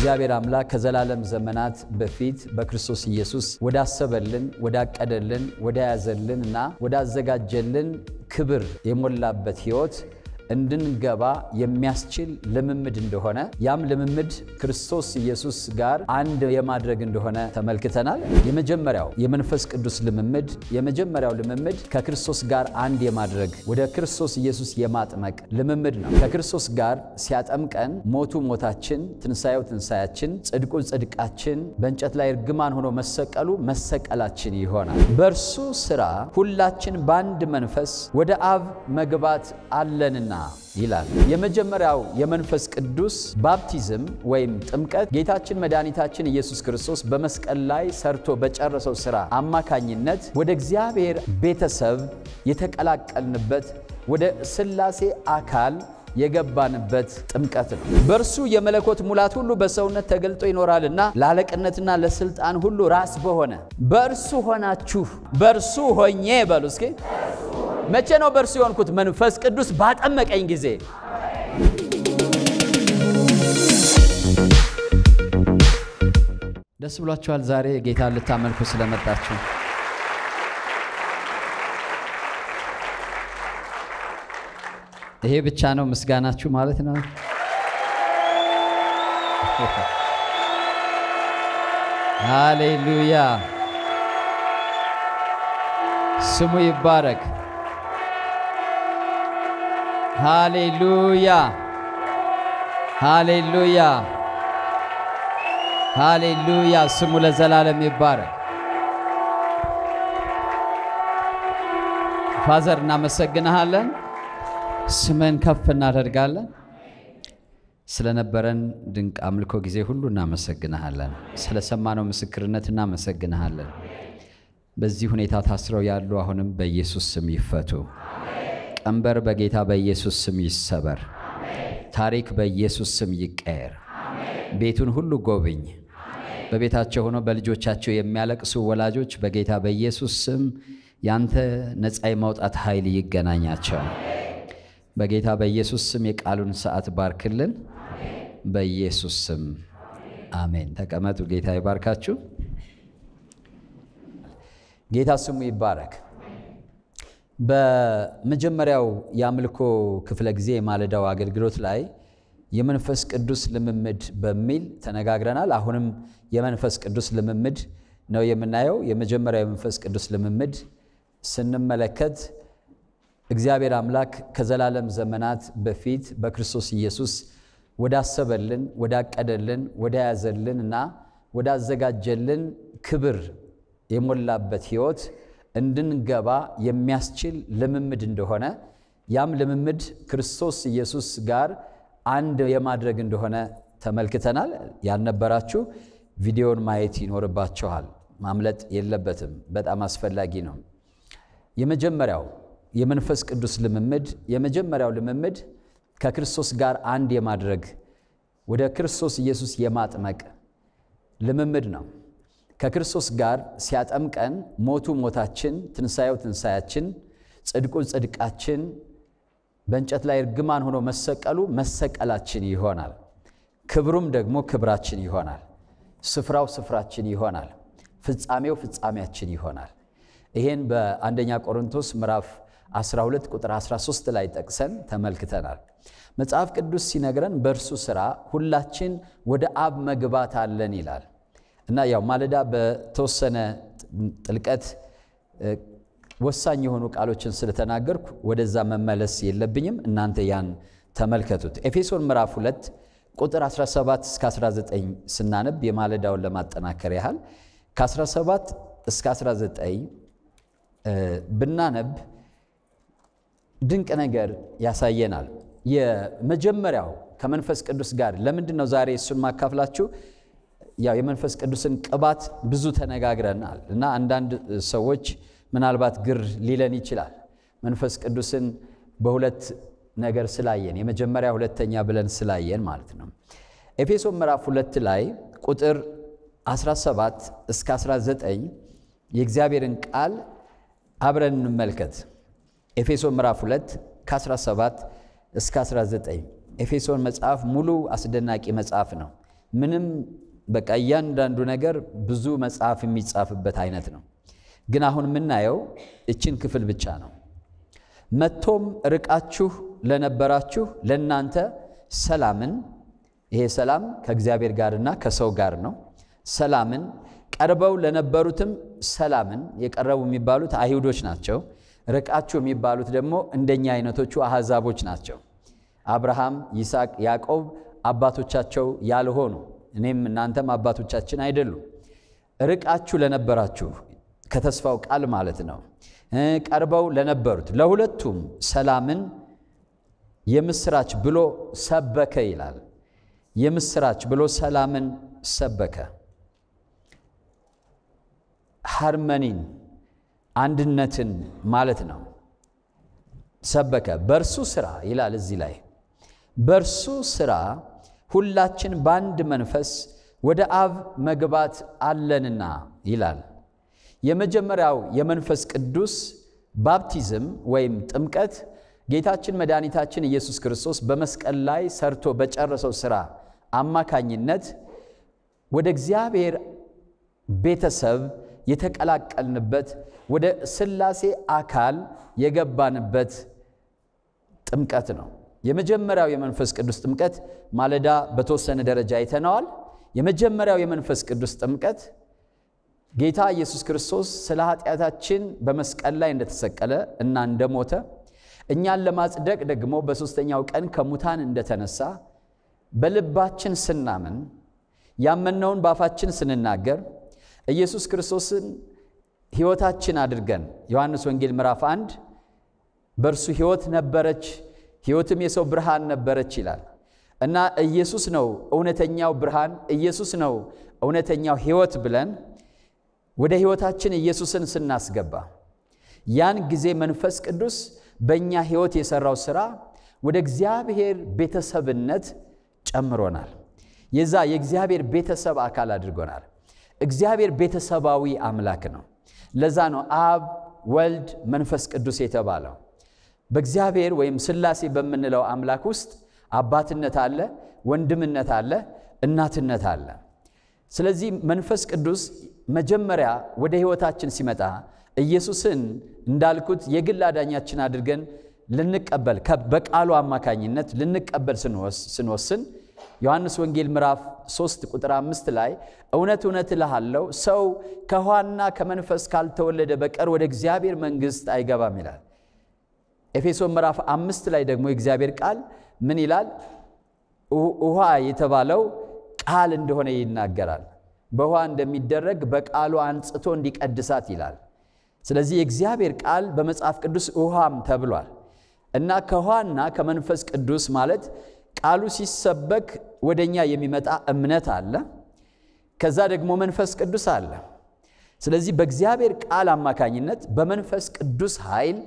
እግዚአብሔር አምላክ ከዘላለም ዘመናት በፊት በክርስቶስ ኢየሱስ ወዳሰበልን፣ ወዳቀደልን፣ ወዳያዘልን እና ወዳዘጋጀልን ክብር የሞላበት ሕይወት እንድንገባ የሚያስችል ልምምድ እንደሆነ ያም ልምምድ ክርስቶስ ኢየሱስ ጋር አንድ የማድረግ እንደሆነ ተመልክተናል። የመጀመሪያው የመንፈስ ቅዱስ ልምምድ የመጀመሪያው ልምምድ ከክርስቶስ ጋር አንድ የማድረግ ወደ ክርስቶስ ኢየሱስ የማጥመቅ ልምምድ ነው። ከክርስቶስ ጋር ሲያጠምቀን ሞቱ ሞታችን፣ ትንሣኤው ትንሣያችን፣ ጽድቁ ጽድቃችን፣ በእንጨት ላይ እርግማን ሆኖ መሰቀሉ መሰቀላችን ይሆናል። በእርሱ ሥራ ሁላችን በአንድ መንፈስ ወደ አብ መግባት አለንና ይላል። የመጀመሪያው የመንፈስ ቅዱስ ባፕቲዝም ወይም ጥምቀት ጌታችን መድኃኒታችን ኢየሱስ ክርስቶስ በመስቀል ላይ ሰርቶ በጨረሰው ሥራ አማካኝነት ወደ እግዚአብሔር ቤተሰብ የተቀላቀልንበት ወደ ሥላሴ አካል የገባንበት ጥምቀት ነው። በእርሱ የመለኮት ሙላት ሁሉ በሰውነት ተገልጦ ይኖራልና ለአለቅነትና ለስልጣን ሁሉ ራስ በሆነ በእርሱ ሆናችሁ በእርሱ ሆኜ በሉ እስኪ መቼ ነው በእርሱ የሆንኩት? መንፈስ ቅዱስ ባጠመቀኝ ጊዜ። ደስ ብሏችኋል? ዛሬ ጌታን ልታመልኩ ስለመጣችሁ ይሄ ብቻ ነው ምስጋናችሁ ማለት ነው። ሃሌሉያ ስሙ ይባረክ። ሃሌሉያ ሃሌሉያ ሃሌሉያ ስሙ ለዘላለም ይባረክ። ፋዘር እናመሰግንሃለን፣ ስምን ከፍ እናደርጋለን። ስለነበረን ድንቅ አምልኮ ጊዜ ሁሉ እናመሰግንሃለን። ስለሰማነው ምስክርነት እናመሰግንሃለን። በዚህ ሁኔታ ታስረው ያሉ አሁንም በኢየሱስ ስም ይፈቱ። ቀንበር በጌታ በኢየሱስ ስም ይሰበር። ታሪክ በኢየሱስ ስም ይቀየር። ቤቱን ሁሉ ጎብኝ። በቤታቸው ሆነው በልጆቻቸው የሚያለቅሱ ወላጆች በጌታ በኢየሱስ ስም ያንተ ነፃ የማውጣት ኃይል ይገናኛቸው። በጌታ በኢየሱስ ስም የቃሉን ሰዓት ባርክልን። በኢየሱስ ስም አሜን። ተቀመጡ። ጌታ ይባርካችሁ። ጌታ ስሙ ይባረክ። በመጀመሪያው የአምልኮ ክፍለ ጊዜ የማለዳው አገልግሎት ላይ የመንፈስ ቅዱስ ልምምድ በሚል ተነጋግረናል። አሁንም የመንፈስ ቅዱስ ልምምድ ነው የምናየው። የመጀመሪያው የመንፈስ ቅዱስ ልምምድ ስንመለከት እግዚአብሔር አምላክ ከዘላለም ዘመናት በፊት በክርስቶስ ኢየሱስ ወዳሰበልን፣ ወዳቀደልን፣ ወዳያዘልን እና ወዳዘጋጀልን ክብር የሞላበት ሕይወት እንድንገባ የሚያስችል ልምምድ እንደሆነ ያም ልምምድ ክርስቶስ ኢየሱስ ጋር አንድ የማድረግ እንደሆነ ተመልክተናል። ያልነበራችሁ ቪዲዮን ማየት ይኖርባችኋል። ማምለጥ የለበትም። በጣም አስፈላጊ ነው። የመጀመሪያው የመንፈስ ቅዱስ ልምምድ የመጀመሪያው ልምምድ ከክርስቶስ ጋር አንድ የማድረግ ወደ ክርስቶስ ኢየሱስ የማጥመቅ ልምምድ ነው። ከክርስቶስ ጋር ሲያጠምቀን ሞቱ ሞታችን፣ ትንሣኤው ትንሣያችን፣ ጽድቁ ጽድቃችን፣ በእንጨት ላይ እርግማን ሆኖ መሰቀሉ መሰቀላችን ይሆናል። ክብሩም ደግሞ ክብራችን ይሆናል። ስፍራው ስፍራችን ይሆናል። ፍጻሜው ፍጻሜያችን ይሆናል። ይሄን በአንደኛ ቆሮንቶስ ምዕራፍ 12 ቁጥር 13 ላይ ጠቅሰን ተመልክተናል። መጽሐፍ ቅዱስ ሲነግረን በእርሱ ሥራ ሁላችን ወደ አብ መግባት አለን ይላል እና ያው ማለዳ በተወሰነ ጥልቀት ወሳኝ የሆኑ ቃሎችን ስለተናገርኩ ወደዛ መመለስ የለብኝም። እናንተ ያን ተመልከቱት። ኤፌሶን ምዕራፍ 2 ቁጥር 17 እስከ 19 ስናነብ የማለዳውን ለማጠናከር ያህል ከ17 እስከ 19 ብናነብ ድንቅ ነገር ያሳየናል። የመጀመሪያው ከመንፈስ ቅዱስ ጋር ለምንድን ነው ዛሬ እሱን ማካፍላችሁ? ያው የመንፈስ ቅዱስን ቅባት ብዙ ተነጋግረናል እና አንዳንድ ሰዎች ምናልባት ግር ሊለን ይችላል። መንፈስ ቅዱስን በሁለት ነገር ስላየን የመጀመሪያ ሁለተኛ ብለን ስላየን ማለት ነው። ኤፌሶን ምዕራፍ ሁለት ላይ ቁጥር 17 እስከ 19 የእግዚአብሔርን ቃል አብረን እንመልከት። ኤፌሶን ምዕራፍ 2 ከ17 እስከ 19 ኤፌሶን መጽሐፍ ሙሉ አስደናቂ መጽሐፍ ነው። ምንም በቃ እያንዳንዱ ነገር ብዙ መጽሐፍ የሚጻፍበት አይነት ነው። ግን አሁን የምናየው እችን ክፍል ብቻ ነው። መጥቶም ርቃችሁ ለነበራችሁ ለእናንተ ሰላምን፣ ይሄ ሰላም ከእግዚአብሔር ጋርና ከሰው ጋር ነው። ሰላምን ቀርበው ለነበሩትም ሰላምን፣ የቀረቡ የሚባሉት አይሁዶች ናቸው። ርቃችሁ የሚባሉት ደግሞ እንደኛ አይነቶቹ አሕዛቦች ናቸው። አብርሃም፣ ይስሐቅ፣ ያዕቆብ አባቶቻቸው ያልሆኑ እኔም እናንተም አባቶቻችን አይደሉም። ርቃችሁ ለነበራችሁ ከተስፋው ቃል ማለት ነው። ቀርበው ለነበሩት ለሁለቱም ሰላምን የምስራች ብሎ ሰበከ ይላል። የምስራች ብሎ ሰላምን ሰበከ። ሃርመኒን አንድነትን ማለት ነው። ሰበከ በእርሱ ሥራ ይላል እዚህ ላይ በእርሱ ሥራ ሁላችን በአንድ መንፈስ ወደ አብ መግባት አለንና ይላል። የመጀመሪያው የመንፈስ ቅዱስ ባፕቲዝም ወይም ጥምቀት ጌታችን መድኃኒታችን ኢየሱስ ክርስቶስ በመስቀል ላይ ሰርቶ በጨረሰው ሥራ አማካኝነት ወደ እግዚአብሔር ቤተሰብ የተቀላቀልንበት ወደ ሥላሴ አካል የገባንበት ጥምቀት ነው። የመጀመሪያው የመንፈስ ቅዱስ ጥምቀት ማለዳ በተወሰነ ደረጃ አይተነዋል። የመጀመሪያው የመንፈስ ቅዱስ ጥምቀት ጌታ ኢየሱስ ክርስቶስ ስለ ኃጢአታችን በመስቀል ላይ እንደተሰቀለ እና እንደሞተ እኛን ለማጽደቅ ደግሞ በሦስተኛው ቀን ከሙታን እንደተነሳ በልባችን ስናምን ያመነውን በአፋችን ስንናገር ኢየሱስ ክርስቶስን ሕይወታችን አድርገን ዮሐንስ ወንጌል ምዕራፍ አንድ በእርሱ ሕይወት ነበረች፣ ሕይወትም የሰው ብርሃን ነበረች ይላል እና ኢየሱስ ነው እውነተኛው ብርሃን፣ ኢየሱስ ነው እውነተኛው ሕይወት ብለን ወደ ሕይወታችን ኢየሱስን ስናስገባ ያን ጊዜ መንፈስ ቅዱስ በእኛ ሕይወት የሠራው ሥራ ወደ እግዚአብሔር ቤተሰብነት ጨምሮናል። የዛ የእግዚአብሔር ቤተሰብ አካል አድርጎናል። እግዚአብሔር ቤተሰባዊ አምላክ ነው። ለዛ ነው አብ፣ ወልድ፣ መንፈስ ቅዱስ የተባለው። በእግዚአብሔር ወይም ሥላሴ በምንለው አምላክ ውስጥ አባትነት አለ፣ ወንድምነት አለ፣ እናትነት አለ። ስለዚህ መንፈስ ቅዱስ መጀመሪያ ወደ ሕይወታችን ሲመጣ ኢየሱስን እንዳልኩት የግል አዳኛችን አድርገን ልንቀበል በቃሉ አማካኝነት ልንቀበል ስንወስን ዮሐንስ ወንጌል ምዕራፍ 3 ቁጥር አምስት ላይ እውነት እውነት እልሃለሁ ሰው ከውኃና ከመንፈስ ካልተወለደ በቀር ወደ እግዚአብሔር መንግሥት አይገባም ይላል። ኤፌሶን ምዕራፍ አምስት ላይ ደግሞ የእግዚአብሔር ቃል ምን ይላል? ውኃ የተባለው ቃል እንደሆነ ይናገራል። በውኃ እንደሚደረግ በቃሉ አንጽቶ እንዲቀድሳት ይላል። ስለዚህ የእግዚአብሔር ቃል በመጽሐፍ ቅዱስ ውኃም ተብሏል እና ከውኃና ከመንፈስ ቅዱስ ማለት ቃሉ ሲሰበክ ወደ እኛ የሚመጣ እምነት አለ። ከዛ ደግሞ መንፈስ ቅዱስ አለ። ስለዚህ በእግዚአብሔር ቃል አማካኝነት በመንፈስ ቅዱስ ኃይል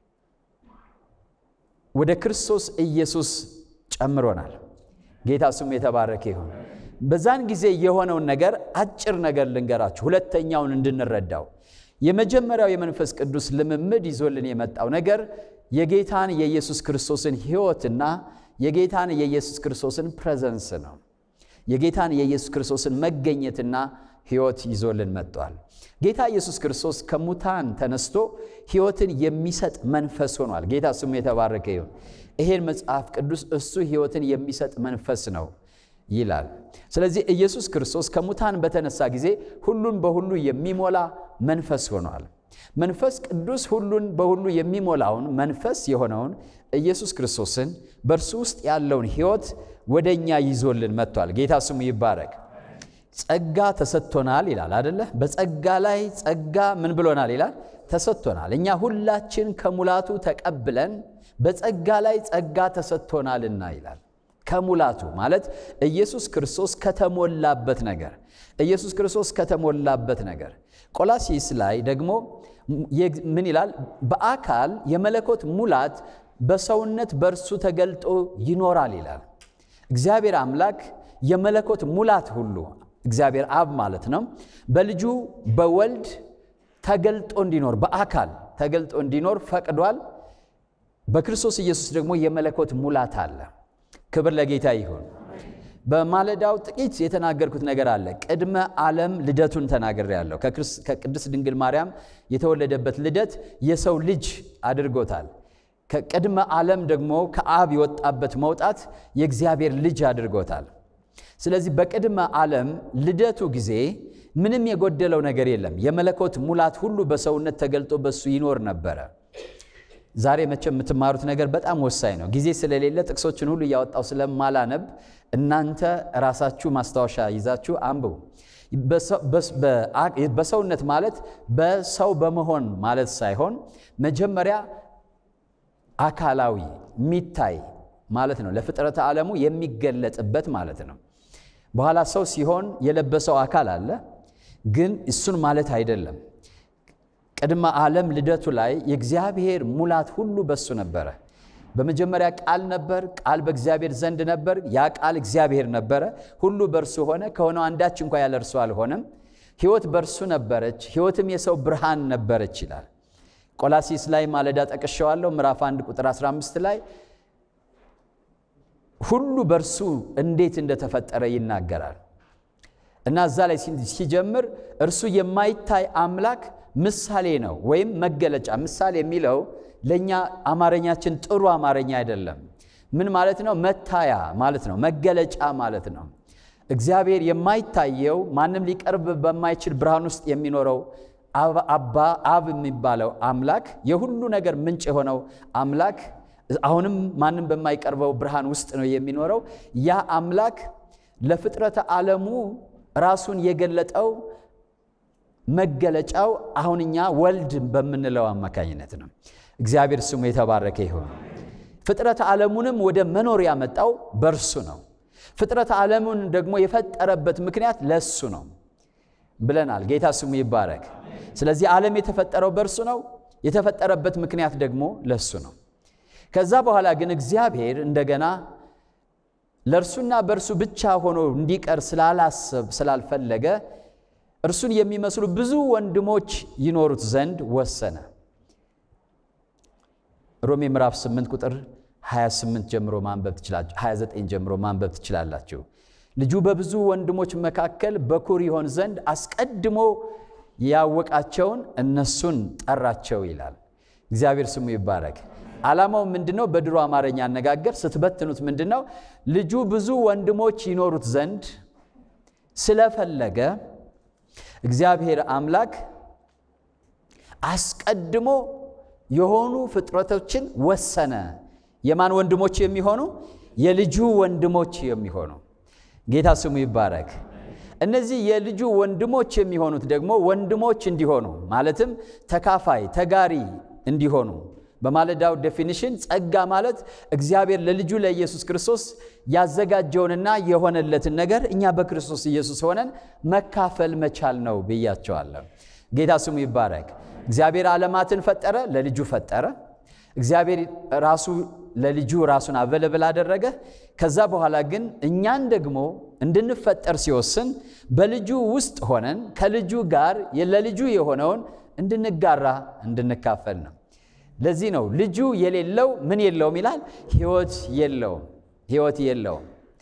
ወደ ክርስቶስ ኢየሱስ ጨምሮናል። ጌታ ስሙ የተባረከ ይሁን። በዛን ጊዜ የሆነውን ነገር አጭር ነገር ልንገራችሁ፣ ሁለተኛውን እንድንረዳው። የመጀመሪያው የመንፈስ ቅዱስ ልምምድ ይዞልን የመጣው ነገር የጌታን የኢየሱስ ክርስቶስን ሕይወትና የጌታን የኢየሱስ ክርስቶስን ፕሬዘንስ ነው። የጌታን የኢየሱስ ክርስቶስን መገኘትና ሕይወት ይዞልን መጥቷል። ጌታ ኢየሱስ ክርስቶስ ከሙታን ተነስቶ ሕይወትን የሚሰጥ መንፈስ ሆኗል። ጌታ ስሙ የተባረከ ይሁን። ይሄን መጽሐፍ ቅዱስ እሱ ሕይወትን የሚሰጥ መንፈስ ነው ይላል። ስለዚህ ኢየሱስ ክርስቶስ ከሙታን በተነሳ ጊዜ ሁሉን በሁሉ የሚሞላ መንፈስ ሆኗል። መንፈስ ቅዱስ ሁሉን በሁሉ የሚሞላውን መንፈስ የሆነውን ኢየሱስ ክርስቶስን በእርሱ ውስጥ ያለውን ሕይወት ወደ እኛ ይዞልን መጥቷል። ጌታ ስሙ ይባረክ። ጸጋ ተሰጥቶናል ይላል አደለ? በጸጋ ላይ ጸጋ ምን ብሎናል ይላል? ተሰጥቶናል። እኛ ሁላችን ከሙላቱ ተቀብለን በጸጋ ላይ ጸጋ ተሰጥቶናልና ይላል። ከሙላቱ ማለት ኢየሱስ ክርስቶስ ከተሞላበት ነገር ኢየሱስ ክርስቶስ ከተሞላበት ነገር ቆላሲስ ላይ ደግሞ ምን ይላል? በአካል የመለኮት ሙላት በሰውነት በእርሱ ተገልጦ ይኖራል ይላል። እግዚአብሔር አምላክ የመለኮት ሙላት ሁሉ እግዚአብሔር አብ ማለት ነው በልጁ በወልድ ተገልጦ እንዲኖር በአካል ተገልጦ እንዲኖር ፈቅዷል። በክርስቶስ ኢየሱስ ደግሞ የመለኮት ሙላት አለ። ክብር ለጌታ ይሁን። በማለዳው ጥቂት የተናገርኩት ነገር አለ። ቅድመ ዓለም ልደቱን ተናግሬያለሁ። ከቅድስት ድንግል ማርያም የተወለደበት ልደት የሰው ልጅ አድርጎታል። ከቅድመ ዓለም ደግሞ ከአብ የወጣበት መውጣት የእግዚአብሔር ልጅ አድርጎታል። ስለዚህ በቅድመ ዓለም ልደቱ ጊዜ ምንም የጎደለው ነገር የለም። የመለኮት ሙላት ሁሉ በሰውነት ተገልጦ በሱ ይኖር ነበረ። ዛሬ መቼም የምትማሩት ነገር በጣም ወሳኝ ነው። ጊዜ ስለሌለ ጥቅሶችን ሁሉ እያወጣው ስለማላነብ እናንተ ራሳችሁ ማስታወሻ ይዛችሁ አንብቡ። በሰውነት ማለት በሰው በመሆን ማለት ሳይሆን መጀመሪያ አካላዊ የሚታይ ማለት ነው። ለፍጥረተ ዓለሙ የሚገለጥበት ማለት ነው። በኋላ ሰው ሲሆን የለበሰው አካል አለ፣ ግን እሱን ማለት አይደለም። ቅድመ ዓለም ልደቱ ላይ የእግዚአብሔር ሙላት ሁሉ በሱ ነበረ። በመጀመሪያ ቃል ነበር፣ ቃል በእግዚአብሔር ዘንድ ነበር፣ ያ ቃል እግዚአብሔር ነበረ። ሁሉ በእርሱ ሆነ፣ ከሆነው አንዳች እንኳ ያለ እርሱ አልሆነም። ሕይወት በእርሱ ነበረች፣ ሕይወትም የሰው ብርሃን ነበረች ይላል። ቆላሲስ ላይ ማለዳ ጠቅሼዋለሁ። ምዕራፍ 1 ቁጥር 15 ላይ ሁሉ በእርሱ እንዴት እንደተፈጠረ ይናገራል እና እዛ ላይ ሲጀምር እርሱ የማይታይ አምላክ ምሳሌ ነው ወይም መገለጫ። ምሳሌ የሚለው ለእኛ አማርኛችን ጥሩ አማርኛ አይደለም። ምን ማለት ነው? መታያ ማለት ነው። መገለጫ ማለት ነው። እግዚአብሔር የማይታየው ማንም ሊቀርብ በማይችል ብርሃን ውስጥ የሚኖረው አባ አብ የሚባለው አምላክ የሁሉ ነገር ምንጭ የሆነው አምላክ አሁንም ማንም በማይቀርበው ብርሃን ውስጥ ነው የሚኖረው። ያ አምላክ ለፍጥረተ ዓለሙ ራሱን የገለጠው መገለጫው አሁን እኛ ወልድ በምንለው አማካኝነት ነው። እግዚአብሔር ስሙ የተባረከ ይሁን። ፍጥረተ ዓለሙንም ወደ መኖር ያመጣው በእርሱ ነው። ፍጥረተ ዓለሙን ደግሞ የፈጠረበት ምክንያት ለእሱ ነው ብለናል። ጌታ ስሙ ይባረክ። ስለዚህ ዓለም የተፈጠረው በእርሱ ነው። የተፈጠረበት ምክንያት ደግሞ ለእሱ ነው። ከዛ በኋላ ግን እግዚአብሔር እንደገና ለእርሱና በእርሱ ብቻ ሆኖ እንዲቀር ስላላሰብ ስላልፈለገ እርሱን የሚመስሉ ብዙ ወንድሞች ይኖሩት ዘንድ ወሰነ። ሮሜ ምዕራፍ 8 ቁጥር 28 ጀምሮ ማንበብ ትችላላችሁ። 29 ጀምሮ ማንበብ ትችላላችሁ። ልጁ በብዙ ወንድሞች መካከል በኩር ይሆን ዘንድ አስቀድሞ ያወቃቸውን እነሱን ጠራቸው ይላል። እግዚአብሔር ስሙ ይባረክ። ዓላማው ምንድነው? በድሮ አማርኛ አነጋገር ስትበትኑት ምንድነው? ልጁ ብዙ ወንድሞች ይኖሩት ዘንድ ስለፈለገ እግዚአብሔር አምላክ አስቀድሞ የሆኑ ፍጥረቶችን ወሰነ። የማን ወንድሞች የሚሆኑ? የልጁ ወንድሞች የሚሆኑ። ጌታ ስሙ ይባረክ። እነዚህ የልጁ ወንድሞች የሚሆኑት ደግሞ ወንድሞች እንዲሆኑ ማለትም ተካፋይ ተጋሪ እንዲሆኑ በማለዳው ዴፊኒሽን ጸጋ ማለት እግዚአብሔር ለልጁ ለኢየሱስ ክርስቶስ ያዘጋጀውንና የሆነለትን ነገር እኛ በክርስቶስ ኢየሱስ ሆነን መካፈል መቻል ነው ብያቸዋለሁ። ጌታ ስሙ ይባረክ። እግዚአብሔር ዓለማትን ፈጠረ፣ ለልጁ ፈጠረ። እግዚአብሔር ራሱ ለልጁ ራሱን አቨለብል አደረገ። ከዛ በኋላ ግን እኛን ደግሞ እንድንፈጠር ሲወስን በልጁ ውስጥ ሆነን ከልጁ ጋር ለልጁ የሆነውን እንድንጋራ እንድንካፈል ነው። ለዚህ ነው ልጁ የሌለው ምን የለውም ይላል? ሕይወት የለውም። ሕይወት የለውም።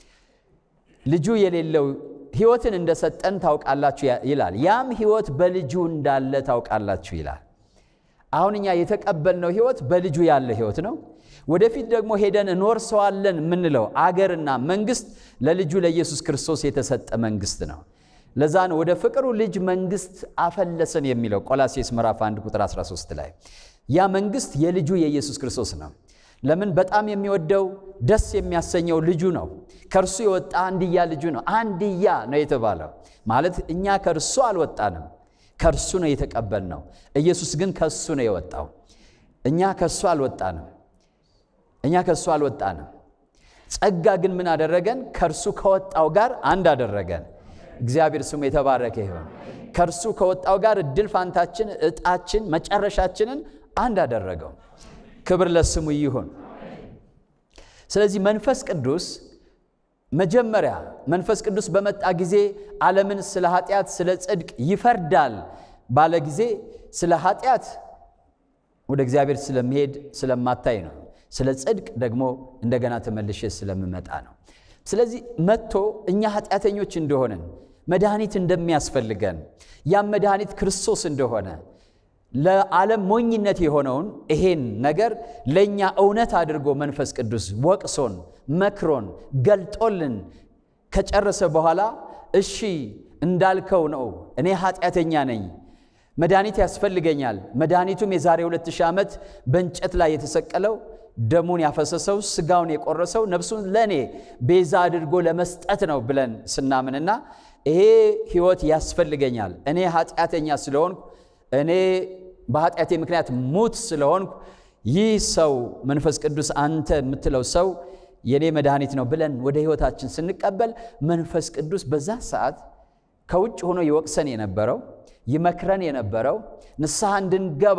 ልጁ የሌለው ሕይወትን እንደሰጠን ታውቃላችሁ ይላል። ያም ሕይወት በልጁ እንዳለ ታውቃላችሁ ይላል። አሁን እኛ የተቀበልነው ሕይወት በልጁ ያለ ሕይወት ነው። ወደፊት ደግሞ ሄደን እንወርሰዋለን የምንለው አገርና መንግስት ለልጁ ለኢየሱስ ክርስቶስ የተሰጠ መንግስት ነው። ለዛ ነው ወደ ፍቅሩ ልጅ መንግስት አፈለሰን የሚለው ቆላሴስ ምዕራፍ 1 ቁጥር 13 ላይ ያ መንግስት የልጁ የኢየሱስ ክርስቶስ ነው። ለምን በጣም የሚወደው ደስ የሚያሰኘው ልጁ ነው። ከእርሱ የወጣ አንድያ ልጁ ነው። አንድያ ነው የተባለው ማለት እኛ ከእርሱ አልወጣንም፣ ከእርሱ ነው የተቀበልነው። ኢየሱስ ግን ከእሱ ነው የወጣው። እኛ ከእሱ አልወጣንም፣ እኛ ከእሱ አልወጣንም። ጸጋ ግን ምን አደረገን? ከእርሱ ከወጣው ጋር አንድ አደረገን። እግዚአብሔር ስሙ የተባረከ ይሁን። ከእርሱ ከወጣው ጋር እድል ፋንታችን፣ እጣችን፣ መጨረሻችንን አንድ አደረገው። ክብር ለስሙ ይሁን። ስለዚህ መንፈስ ቅዱስ መጀመሪያ መንፈስ ቅዱስ በመጣ ጊዜ ዓለምን ስለ ኃጢአት፣ ስለ ጽድቅ ይፈርዳል ባለ ጊዜ ስለ ኃጢአት ወደ እግዚአብሔር ስለመሄድ ስለማታይ ነው። ስለ ጽድቅ ደግሞ እንደገና ተመልሼ ስለምመጣ ነው። ስለዚህ መጥቶ እኛ ኃጢአተኞች እንደሆንን መድኃኒት እንደሚያስፈልገን ያም መድኃኒት ክርስቶስ እንደሆነ ለዓለም ሞኝነት የሆነውን ይሄን ነገር ለእኛ እውነት አድርጎ መንፈስ ቅዱስ ወቅሶን መክሮን ገልጦልን ከጨረሰ በኋላ እሺ እንዳልከው ነው፣ እኔ ኃጢአተኛ ነኝ፣ መድኃኒት ያስፈልገኛል። መድኃኒቱም የዛሬ 2000 ዓመት በእንጨት ላይ የተሰቀለው ደሙን ያፈሰሰው ስጋውን የቆረሰው ነፍሱን ለእኔ ቤዛ አድርጎ ለመስጠት ነው ብለን ስናምንና ይሄ ሕይወት ያስፈልገኛል እኔ ኃጢአተኛ ስለሆንኩ እኔ በኃጢአቴ ምክንያት ሙት ስለሆንኩ ይህ ሰው መንፈስ ቅዱስ አንተ የምትለው ሰው የእኔ መድኃኒት ነው ብለን ወደ ሕይወታችን ስንቀበል መንፈስ ቅዱስ በዛ ሰዓት ከውጭ ሆኖ ይወቅሰን የነበረው ይመክረን የነበረው ንስሐ እንድንገባ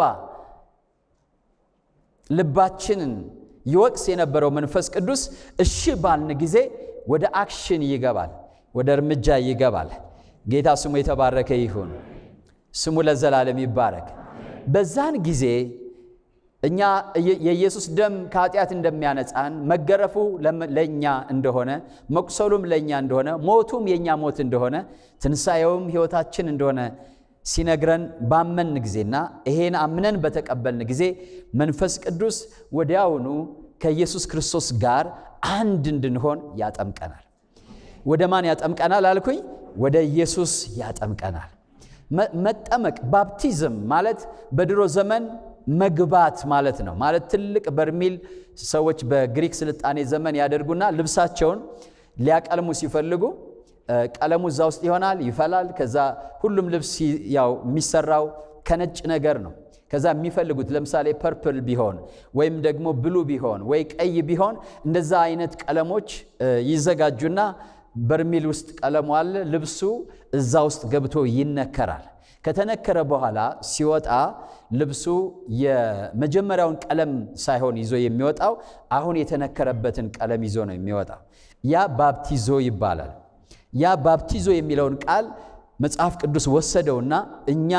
ልባችንን ይወቅስ የነበረው መንፈስ ቅዱስ እሺ ባልን ጊዜ ወደ አክሽን ይገባል፣ ወደ እርምጃ ይገባል። ጌታ ስሙ የተባረከ ይሁን። ስሙ ለዘላለም ይባረክ። በዛን ጊዜ እኛ የኢየሱስ ደም ከኃጢአት እንደሚያነጻን መገረፉ ለእኛ እንደሆነ መቁሰሉም ለእኛ እንደሆነ ሞቱም የእኛ ሞት እንደሆነ ትንሣኤውም ሕይወታችን እንደሆነ ሲነግረን ባመን ጊዜና ይሄን አምነን በተቀበልን ጊዜ መንፈስ ቅዱስ ወዲያውኑ ከኢየሱስ ክርስቶስ ጋር አንድ እንድንሆን ያጠምቀናል። ወደ ማን ያጠምቀናል አልኩኝ? ወደ ኢየሱስ ያጠምቀናል። መጠመቅ ባፕቲዝም ማለት በድሮ ዘመን መግባት ማለት ነው። ማለት ትልቅ በርሜል ሰዎች በግሪክ ስልጣኔ ዘመን ያደርጉና ልብሳቸውን ሊያቀልሙ ሲፈልጉ ቀለሙ እዛ ውስጥ ይሆናል፣ ይፈላል። ከዛ ሁሉም ልብስ ያው የሚሰራው ከነጭ ነገር ነው። ከዛ የሚፈልጉት ለምሳሌ ፐርፕል ቢሆን ወይም ደግሞ ብሉ ቢሆን ወይ ቀይ ቢሆን እንደዛ አይነት ቀለሞች ይዘጋጁና በርሜል ውስጥ ቀለሙ አለ። ልብሱ እዛ ውስጥ ገብቶ ይነከራል። ከተነከረ በኋላ ሲወጣ ልብሱ የመጀመሪያውን ቀለም ሳይሆን ይዞ የሚወጣው አሁን የተነከረበትን ቀለም ይዞ ነው የሚወጣው። ያ ባፕቲዞ ይባላል። ያ ባፕቲዞ የሚለውን ቃል መጽሐፍ ቅዱስ ወሰደውና እኛ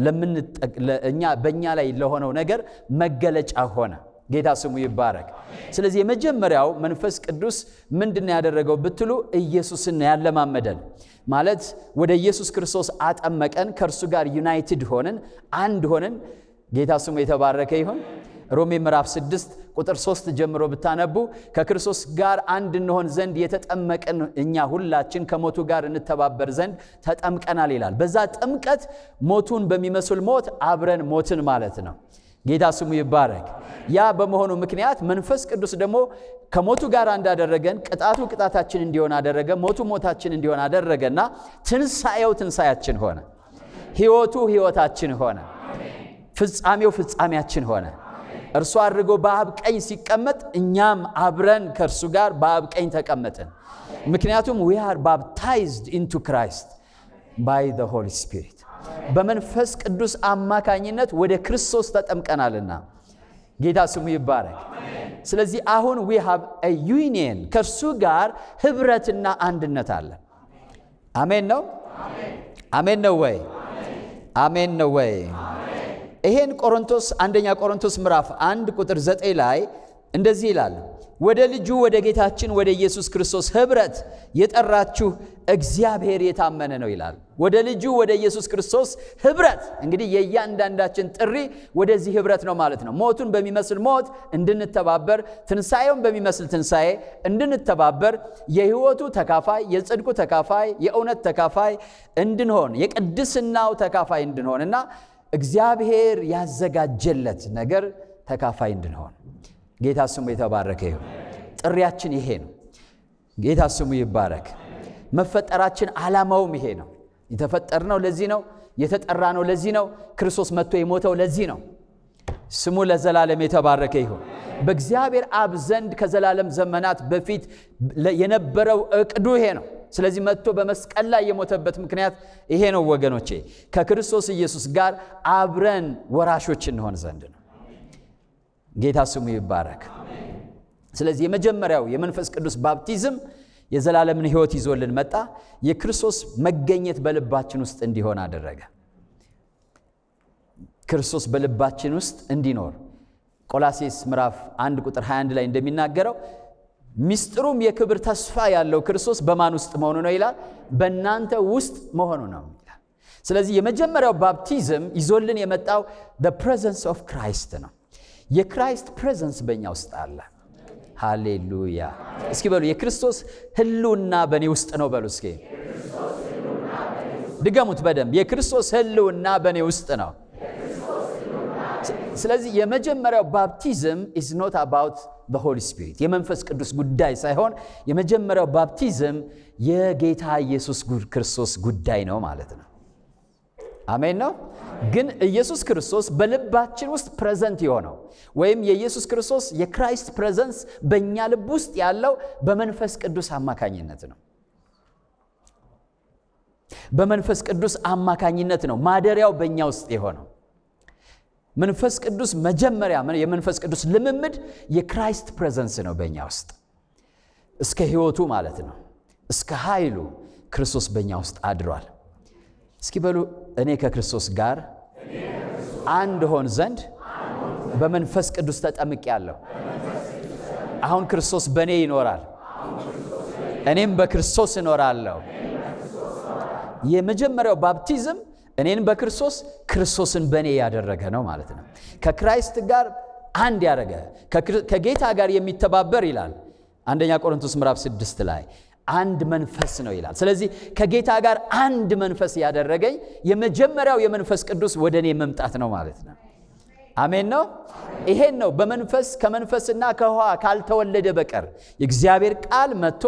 እኛ በእኛ ላይ ለሆነው ነገር መገለጫ ሆነ። ጌታ ስሙ ይባረክ። ስለዚህ የመጀመሪያው መንፈስ ቅዱስ ምንድን ያደረገው ብትሉ ኢየሱስን ያለማመደን ማለት ወደ ኢየሱስ ክርስቶስ አጠመቀን። ከእርሱ ጋር ዩናይትድ ሆንን፣ አንድ ሆንን። ጌታ ስሙ የተባረከ ይሁን። ሮሜ ምዕራፍ 6 ቁጥር 3 ጀምሮ ብታነቡ ከክርስቶስ ጋር አንድ እንሆን ዘንድ የተጠመቅን እኛ ሁላችን ከሞቱ ጋር እንተባበር ዘንድ ተጠምቀናል ይላል። በዛ ጥምቀት ሞቱን በሚመስል ሞት አብረን ሞትን ማለት ነው። ጌታ ስሙ ይባረክ። ያ በመሆኑ ምክንያት መንፈስ ቅዱስ ደግሞ ከሞቱ ጋር እንዳደረገን ቅጣቱ ቅጣታችን እንዲሆን አደረገ፣ ሞቱ ሞታችን እንዲሆን አደረገና ትንሣኤው ትንሣያችን ሆነ፣ ሕይወቱ ሕይወታችን ሆነ፣ ፍጻሜው ፍጻሜያችን ሆነ። እርሱ አድርጎ በአብ ቀኝ ሲቀመጥ እኛም አብረን ከእርሱ ጋር በአብ ቀኝ ተቀመጥን። ምክንያቱም ዊ አር ባፕታይዝድ ኢንቱ ክራይስት ባይ ዘ ሆሊ ስፒሪት በመንፈስ ቅዱስ አማካኝነት ወደ ክርስቶስ ተጠምቀናልና ጌታ ስሙ ይባረክ። ስለዚህ አሁን ዊ ሃቭ ዩኒየን ከእርሱ ጋር ህብረትና አንድነት አለ። አሜን ነው። አሜን ነው ወይ? አሜን ነው ወይ? ይሄን ቆሮንቶስ አንደኛ ቆሮንቶስ ምዕራፍ አንድ ቁጥር ዘጠኝ ላይ እንደዚህ ይላል ወደ ልጁ ወደ ጌታችን ወደ ኢየሱስ ክርስቶስ ህብረት የጠራችሁ እግዚአብሔር የታመነ ነው ይላል። ወደ ልጁ ወደ ኢየሱስ ክርስቶስ ህብረት እንግዲህ የእያንዳንዳችን ጥሪ ወደዚህ ህብረት ነው ማለት ነው። ሞቱን በሚመስል ሞት እንድንተባበር፣ ትንሣኤውን በሚመስል ትንሣኤ እንድንተባበር፣ የህይወቱ ተካፋይ፣ የጽድቁ ተካፋይ፣ የእውነት ተካፋይ እንድንሆን፣ የቅድስናው ተካፋይ እንድንሆን እና እግዚአብሔር ያዘጋጀለት ነገር ተካፋይ እንድንሆን ጌታ ስሙ የተባረከ ይሁን። ጥሪያችን ይሄ ነው። ጌታ ስሙ ይባረክ። መፈጠራችን ዓላማውም ይሄ ነው። የተፈጠርነው ለዚህ ነው። የተጠራ ነው ለዚህ ነው። ክርስቶስ መጥቶ የሞተው ለዚህ ነው። ስሙ ለዘላለም የተባረከ ይሁን። በእግዚአብሔር አብ ዘንድ ከዘላለም ዘመናት በፊት የነበረው እቅዱ ይሄ ነው። ስለዚህ መጥቶ በመስቀል ላይ የሞተበት ምክንያት ይሄ ነው ወገኖቼ፣ ከክርስቶስ ኢየሱስ ጋር አብረን ወራሾች እንሆን ዘንድ ነው። ጌታ ስሙ ይባረክ። ስለዚህ የመጀመሪያው የመንፈስ ቅዱስ ባፕቲዝም የዘላለምን ሕይወት ይዞልን መጣ። የክርስቶስ መገኘት በልባችን ውስጥ እንዲሆን አደረገ። ክርስቶስ በልባችን ውስጥ እንዲኖር ቆላሴስ ምዕራፍ 1 ቁጥር 21 ላይ እንደሚናገረው ሚስጥሩም የክብር ተስፋ ያለው ክርስቶስ በማን ውስጥ መሆኑ ነው ይላል? በእናንተ ውስጥ መሆኑ ነው ይላል። ስለዚህ የመጀመሪያው ባፕቲዝም ይዞልን የመጣው ፕሬዘንስ ኦፍ ክራይስት ነው። የክራይስት ፕሬዘንስ በእኛ ውስጥ አለ። ሃሌሉያ! እስኪ በሉ የክርስቶስ ህልውና በእኔ ውስጥ ነው በሉ እስኪ ድገሙት በደንብ የክርስቶስ ህልውና በእኔ ውስጥ ነው። ስለዚህ የመጀመሪያው ባፕቲዝም ኢዝ ኖት አባውት ዘ ሆሊ ስፒሪት የመንፈስ ቅዱስ ጉዳይ ሳይሆን የመጀመሪያው ባፕቲዝም የጌታ ኢየሱስ ክርስቶስ ጉዳይ ነው ማለት ነው። አሜን ነው። ግን ኢየሱስ ክርስቶስ በልባችን ውስጥ ፕሬዘንት የሆነው ወይም የኢየሱስ ክርስቶስ የክራይስት ፕሬዘንስ በእኛ ልብ ውስጥ ያለው በመንፈስ ቅዱስ አማካኝነት ነው። በመንፈስ ቅዱስ አማካኝነት ነው ማደሪያው በእኛ ውስጥ የሆነው። መንፈስ ቅዱስ መጀመሪያ የመንፈስ ቅዱስ ልምምድ የክራይስት ፕሬዘንስ ነው በእኛ ውስጥ እስከ ህይወቱ ማለት ነው። እስከ ኃይሉ ክርስቶስ በእኛ ውስጥ አድሯል። እስኪ በሉ እኔ ከክርስቶስ ጋር አንድ ሆን ዘንድ በመንፈስ ቅዱስ ተጠምቄአለሁ። አሁን ክርስቶስ በእኔ ይኖራል፣ እኔም በክርስቶስ እኖራለሁ። የመጀመሪያው ባፕቲዝም እኔን በክርስቶስ ክርስቶስን በእኔ ያደረገ ነው ማለት ነው። ከክራይስት ጋር አንድ ያደረገ ከጌታ ጋር የሚተባበር ይላል አንደኛ ቆሮንቶስ ምዕራፍ ስድስት ላይ አንድ መንፈስ ነው ይላል። ስለዚህ ከጌታ ጋር አንድ መንፈስ ያደረገኝ የመጀመሪያው የመንፈስ ቅዱስ ወደ እኔ መምጣት ነው ማለት ነው። አሜን ነው። ይሄን ነው በመንፈስ ከመንፈስና ከውሃ ካልተወለደ በቀር የእግዚአብሔር ቃል መጥቶ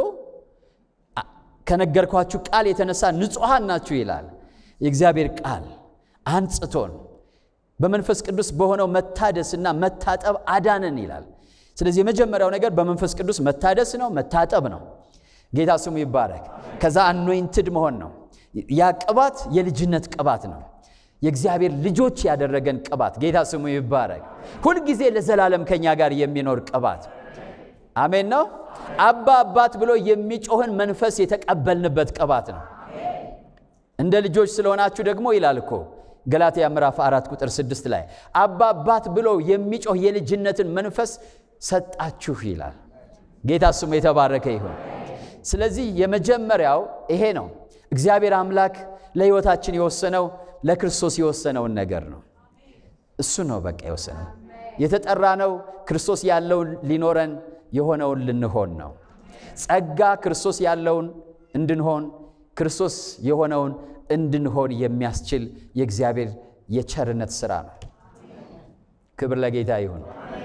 ከነገርኳችሁ ቃል የተነሳ ንጹሐን ናችሁ ይላል። የእግዚአብሔር ቃል አንጽቶን በመንፈስ ቅዱስ በሆነው መታደስና መታጠብ አዳነን ይላል። ስለዚህ የመጀመሪያው ነገር በመንፈስ ቅዱስ መታደስ ነው፣ መታጠብ ነው። ጌታ ስሙ ይባረክ። ከዛ አኖይንትድ መሆን ነው። ያ ቅባት የልጅነት ቅባት ነው። የእግዚአብሔር ልጆች ያደረገን ቅባት ጌታ ስሙ ይባረክ። ሁልጊዜ ለዘላለም ከኛ ጋር የሚኖር ቅባት አሜን ነው። አባ አባት ብሎ የሚጮህን መንፈስ የተቀበልንበት ቅባት ነው። እንደ ልጆች ስለሆናችሁ ደግሞ ይላል እኮ ገላትያ ምዕራፍ አራት ቁጥር ስድስት ላይ አባ አባት ብሎ የሚጮህ የልጅነትን መንፈስ ሰጣችሁ ይላል። ጌታ ስሙ የተባረከ ይሁን። ስለዚህ የመጀመሪያው ይሄ ነው። እግዚአብሔር አምላክ ለሕይወታችን የወሰነው ለክርስቶስ የወሰነውን ነገር ነው። እሱ ነው በቃ የወሰነው። የተጠራ ነው ክርስቶስ ያለውን ሊኖረን የሆነውን ልንሆን ነው። ጸጋ ክርስቶስ ያለውን እንድንሆን ክርስቶስ የሆነውን እንድንሆን የሚያስችል የእግዚአብሔር የቸርነት ሥራ ነው። ክብር ለጌታ ይሁን።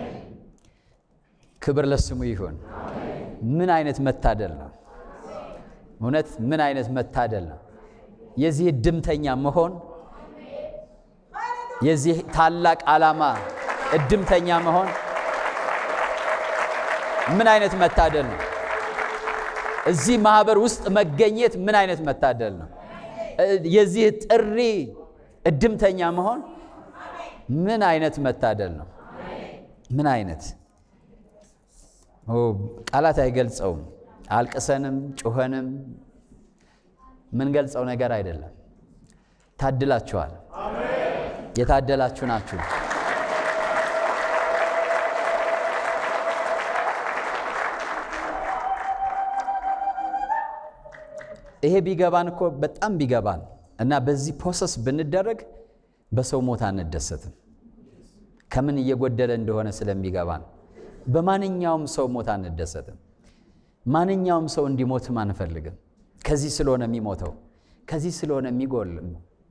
ክብር ለስሙ ይሁን። ምን አይነት መታደል ነው! እውነት ምን አይነት መታደል ነው! የዚህ እድምተኛ መሆን የዚህ ታላቅ ዓላማ እድምተኛ መሆን ምን አይነት መታደል ነው! እዚህ ማህበር ውስጥ መገኘት ምን አይነት መታደል ነው! የዚህ ጥሪ እድምተኛ መሆን ምን አይነት መታደል ነው! ምን አይነት ቃላት አይገልጸውም። አልቅሰንም ጩኸንም ምንገልጸው ነገር አይደለም። ታድላችኋል። የታደላችሁ ናችሁ። ይሄ ቢገባን እኮ በጣም ቢገባን እና በዚህ ፕሮሰስ ብንደረግ በሰው ሞት አንደሰትም። ከምን እየጎደለ እንደሆነ ስለሚገባን በማንኛውም ሰው ሞት አንደሰትም። ማንኛውም ሰው እንዲሞትም አንፈልግም። ከዚህ ስለሆነ የሚሞተው ከዚህ ስለሆነ የሚጎልም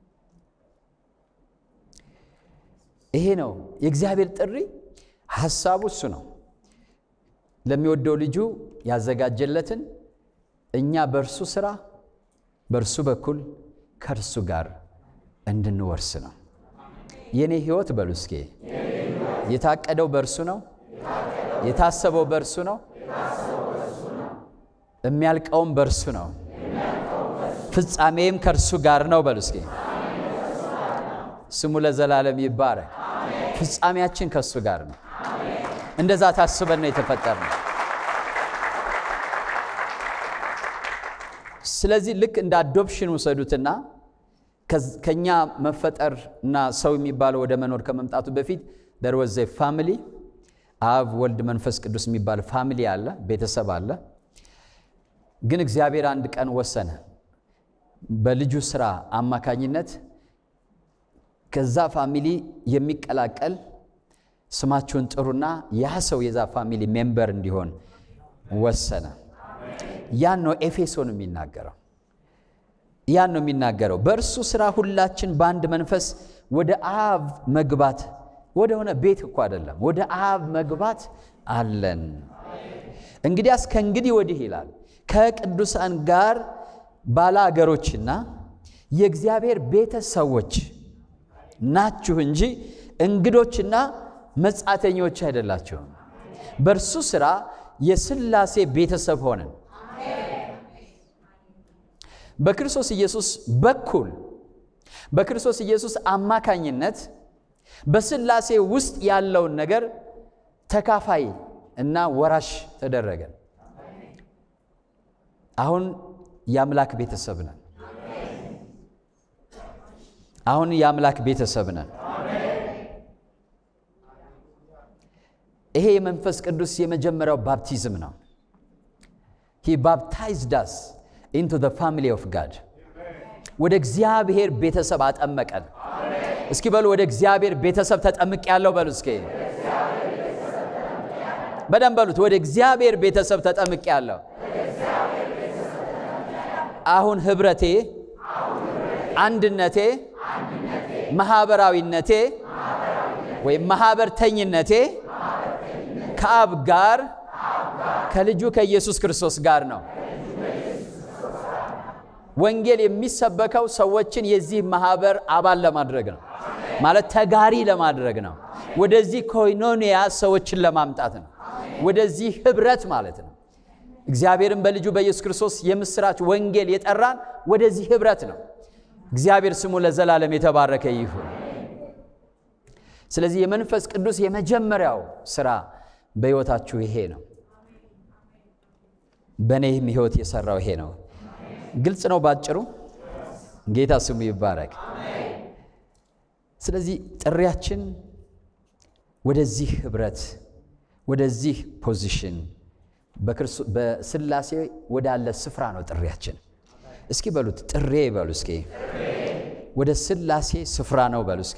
ይሄ ነው የእግዚአብሔር ጥሪ። ሐሳቡ እሱ ነው። ለሚወደው ልጁ ያዘጋጀለትን እኛ በእርሱ ሥራ በእርሱ በኩል ከእርሱ ጋር እንድንወርስ ነው። የእኔ ሕይወት በሉ እስኪ የታቀደው በእርሱ ነው። የታሰበው በእርሱ ነው። የሚያልቀውም በእርሱ ነው። ፍጻሜም ከእርሱ ጋር ነው። በሉ እስኪ ስሙ ለዘላለም ይባረክ። ፍጻሜያችን ከእሱ ጋር ነው። እንደዛ ታስበን ነው የተፈጠርነው። ስለዚህ ልክ እንደ አዶፕሽን ውሰዱትና ከኛ መፈጠር እና ሰው የሚባለው ወደ መኖር ከመምጣቱ በፊት ደር ወዘ ፋሚሊ አብ፣ ወልድ፣ መንፈስ ቅዱስ የሚባል ፋሚሊ አለ፣ ቤተሰብ አለ። ግን እግዚአብሔር አንድ ቀን ወሰነ በልጁ ስራ አማካኝነት ከዛ ፋሚሊ የሚቀላቀል ስማችሁን ጥሩና ያ ሰው የዛ ፋሚሊ ሜምበር እንዲሆን ወሰነ። ያን ነው ኤፌሶን የሚናገረው። ያን ነው የሚናገረው። በእርሱ ስራ ሁላችን በአንድ መንፈስ ወደ አብ መግባት ወደ ሆነ ቤት እኮ አይደለም፣ ወደ አብ መግባት አለን። እንግዲያስ ከእንግዲህ ወዲህ ይላል ከቅዱሳን ጋር ባለአገሮችና የእግዚአብሔር ቤተሰቦች ናችሁ እንጂ እንግዶችና መጻተኞች አይደላችሁም። በእርሱ ሥራ የሥላሴ ቤተሰብ ሆነን በክርስቶስ ኢየሱስ በኩል በክርስቶስ ኢየሱስ አማካኝነት በሥላሴ ውስጥ ያለውን ነገር ተካፋይ እና ወራሽ ተደረገን። አሁን የአምላክ ቤተሰብ ነን። አሁን የአምላክ ቤተሰብ ነን። ይሄ የመንፈስ ቅዱስ የመጀመሪያው ባፕቲዝም ነው። ሂ ባፕታይዝድ አስ ኢንቱ ዘ ፋሚሊ ኦፍ ጋድ ወደ እግዚአብሔር ቤተሰብ አጠመቀን። እስኪ በሉ ወደ እግዚአብሔር ቤተሰብ ተጠምቅ ያለው በሉ እስኪ በደንብ በሉት። ወደ እግዚአብሔር ቤተሰብ ተጠምቅ ያለው አሁን ህብረቴ፣ አንድነቴ፣ ማህበራዊነቴ ወይም ማህበርተኝነቴ ከአብ ጋር ከልጁ ከኢየሱስ ክርስቶስ ጋር ነው። ወንጌል የሚሰበከው ሰዎችን የዚህ ማህበር አባል ለማድረግ ነው፣ ማለት ተጋሪ ለማድረግ ነው። ወደዚህ ኮይኖኒያ ሰዎችን ለማምጣት ነው። ወደዚህ ህብረት ማለት ነው። እግዚአብሔርን በልጁ በኢየሱስ ክርስቶስ የምስራች ወንጌል የጠራን ወደዚህ ህብረት ነው። እግዚአብሔር ስሙ ለዘላለም የተባረከ ይሁን። ስለዚህ የመንፈስ ቅዱስ የመጀመሪያው ስራ በሕይወታችሁ ይሄ ነው። በእኔም ሕይወት የሰራው ይሄ ነው። ግልጽ ነው ባጭሩ። ጌታ ስሙ ይባረክ። ስለዚህ ጥሪያችን ወደዚህ ህብረት፣ ወደዚህ ፖዚሽን በስላሴ ወዳለ ስፍራ ነው ጥሪያችን። እስኪ በሉት ጥሬ በሉ እስኪ ወደ ስላሴ ስፍራ ነው በሉ እስኪ።